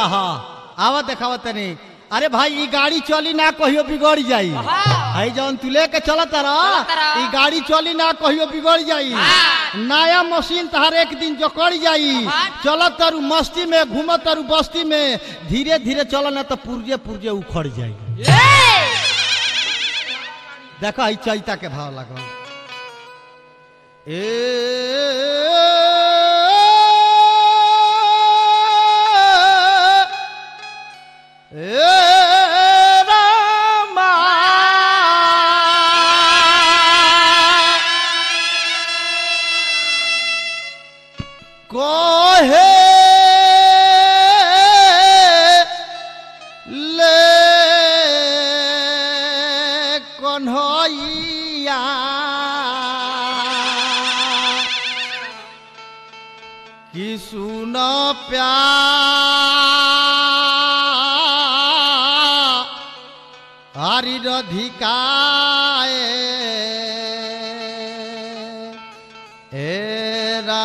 हाँ आवा देखावा तनी अरे भाई ई गाड़ी चली ना कहियो बिगड़ जाई हाँ। है जौन तू लेके चलत रह चलत रह। ई गाड़ी चली ना कहियो बिगड़ जाई हाँ। नया मशीन तहार एक दिन जकड़ जाई हाँ। चलत तारू मस्ती में घूमत तारू बस्ती में धीरे धीरे चल ना तो पुर्जे पुर्जे उखड़ जाई देखा ई चैता के भाव लगल ए ए रामा कोहे ले कन्हैया कि सुन प्यारी रधिकाए एरा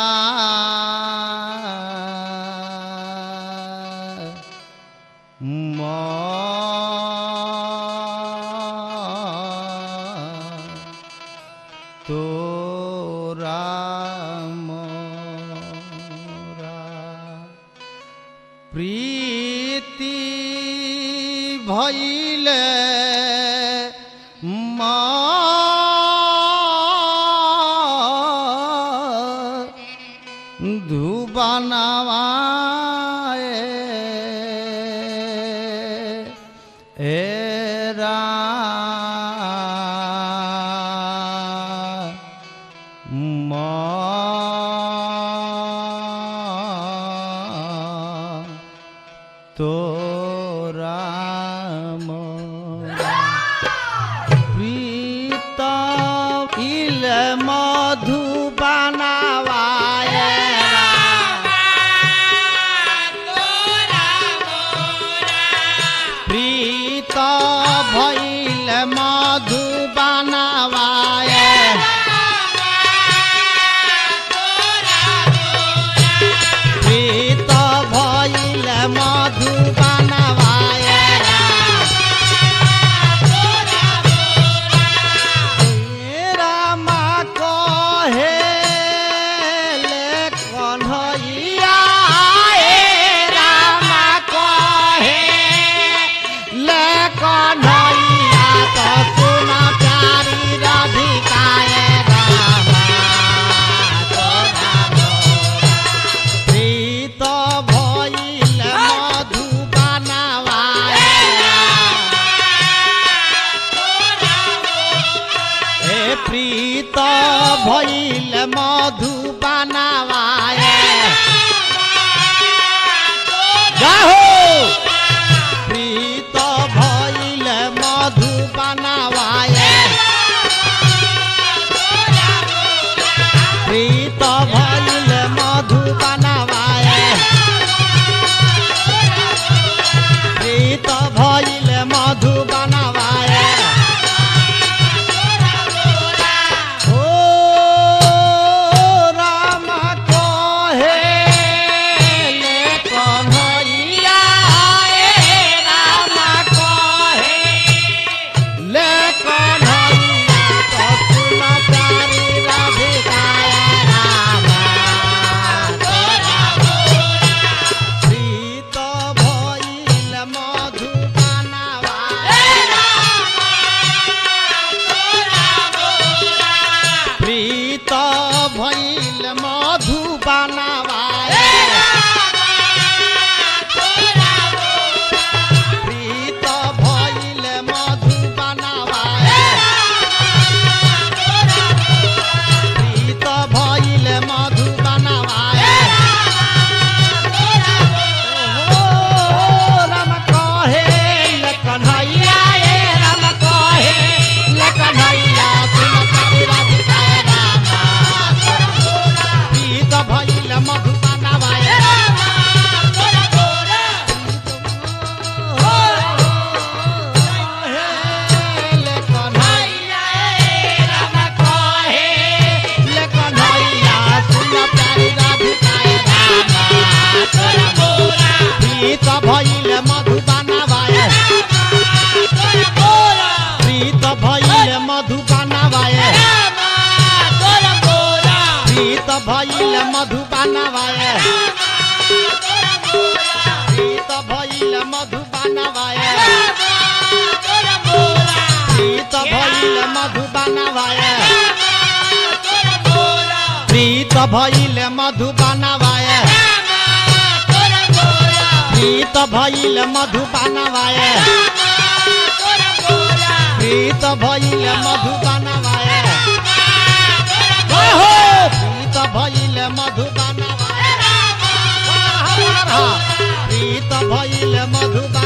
तोरा मोरा प्रीति भैले माँ धुबनवाए एरा माँ तोरा मोरा प्रीत इल मधुबनवाए प्रीत भैल मधुबनवाए प्रीत भैल मधुबनवाए रामा कहे ले कन्हैया ए रामा कहे ले कन्हैया तो सुन प्यारी राधिकाए रामा तोरा मोरा प्रीत भइल मधुबनवाए हे प्रीत भइल मधुबनवाए जाहो प्रीत भइल मधुबनवाए प्रीत भइल मधुबनवाए प्रीत भइल मधुबनवाए ओ राम कहे ले कन्हैया ए राम कहे ले कन्हैया तो सुन प्यारी राधिकाए राम तोरा प्रीत भइल मधुबनवाए प्रीत भइल मधुबनवाए प्रीत भइल मधुबनवाए प्रीत भइल मधुबनवाए ओ राम कहे ले कन्हैया ए राम कहे ले कन्हैया सुन प्यारी राधिकाए रामा प्रीत भइल मधुबनवाए प्रीत भइल मधुबानवाए प्रीत भइल मधुबानवाए प्रीत भइल मधुबानवाए प्रीत भइल मधुबानवाए प्रीत भइल मधुबानवाए प्रीत भइल मधुबानवाए हो प्रीत भइल मधुबानवाए प्रीत भइल मधुबानवाए